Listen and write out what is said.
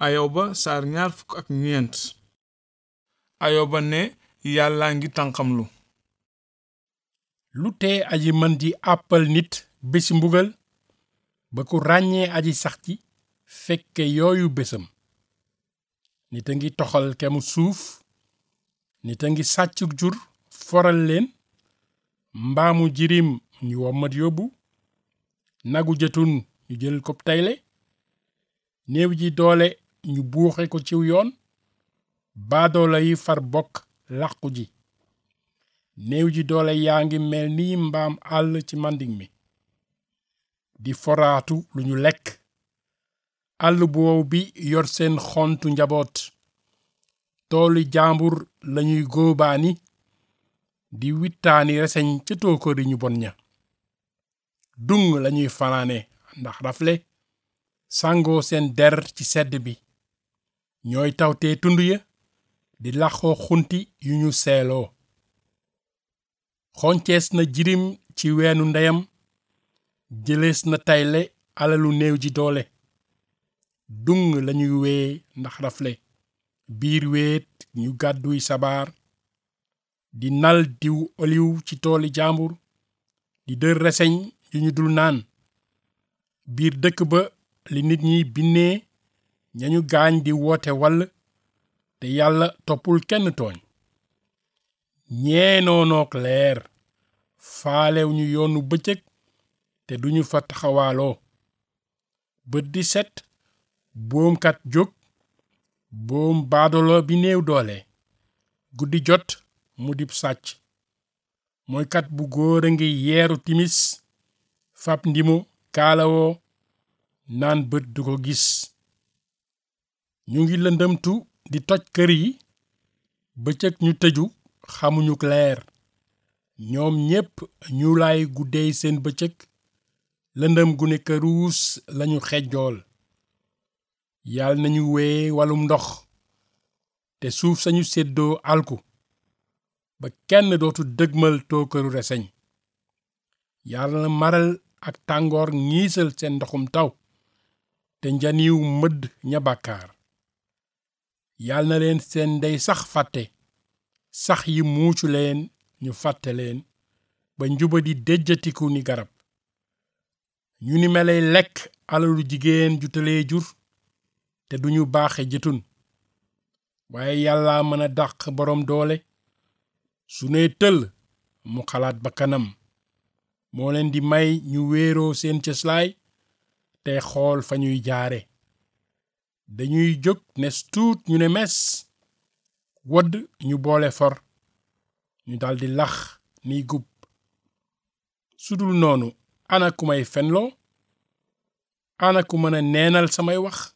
ayoba saar ñaar fukk ak ñeent ayoba ne yàllaa ngi tànqamlu lu tee aji mën di àppal nit bési mbugal ba ku ràññee aji sax ci fekke yooyu bésam nit a ngi toxal kemu suuf nit a ngi sàccuk jur foral leen mbaamu jirim ñu wommat yóbbu nagu jëtun ñu jël ko tayle néew ji doole ñu buuxe ko ciw yoon baadoola yi far bokk làqu ji néew ji doole yaa ngi mel ni mbaam àll ci màndiŋ mi di foraatu lu ñu lekk àll bu wow bi yor seen xontu njaboot tooli jaambur lañuy góobaani di wittaani reseñ ca tóokóori ñu bon ña dung lañuy fanaane ndax rafle sàngoo seen der ci sedd bi ñooy tawtee tund ya di laxoo xunti yu ñu seeloo xoncees na jirim ci weenu ndeyam jëlees na tayle alalu néew ji doole dung lañuy wee ndax rafle biir weet ñu gàdduy sabaar di nal diw oliw ci tooli jaambur di dër reseñ yu ñu dul naan biir dëkk ba li nit ñi binnee ñañu gaañ di woote wall te yàlla toppul kenn tooñ ñeenoonook leer faalew ñu yoonu bëccëg te duñu fa taxawaaloo bët di set boomkat jóg boom baadolo bi néew doole guddi jot mu dib sàcc mooykat bu góor a ngi yeeru timis fab ndimo kaalawoo naan bët du ko gis ñu ngi lëndëmtu di toj kër yi bëccëg ñu tëju xamuñu leer ñoom ñépp ñu lay guddeey seen bëccëg lëndëm gu ne këruus lañu xejjool yàlla nañu wee walum ndox te suuf sañu séddoo alku ba kenn dootu dëgmal tookëru reseñ yàlla na maral ak tàngoor ngiisal seen ndoxum taw te njaniw mëdd ña bàkkaar yàlla na leen seen ndey sax fàtte sax yi muucu leen ñu fàtte leen ba njuba di déjjatiku ni garab ñu ni melay lekk alalu jigéen ju tëlee jur te duñu baaxe jëtun waaye yàlla mën a dàq boroom doole su nee tëll mu xalaat ba kanam moo leen di may ñu wéeroo seen cëslaay te xool fa ñuy jaare dañuy jóg nes tuut ñu ne mes wodd ñu boole for ñu daldi lax niy gub sudul noonu ana ku may fenloo ana ku mën a neenal samay wax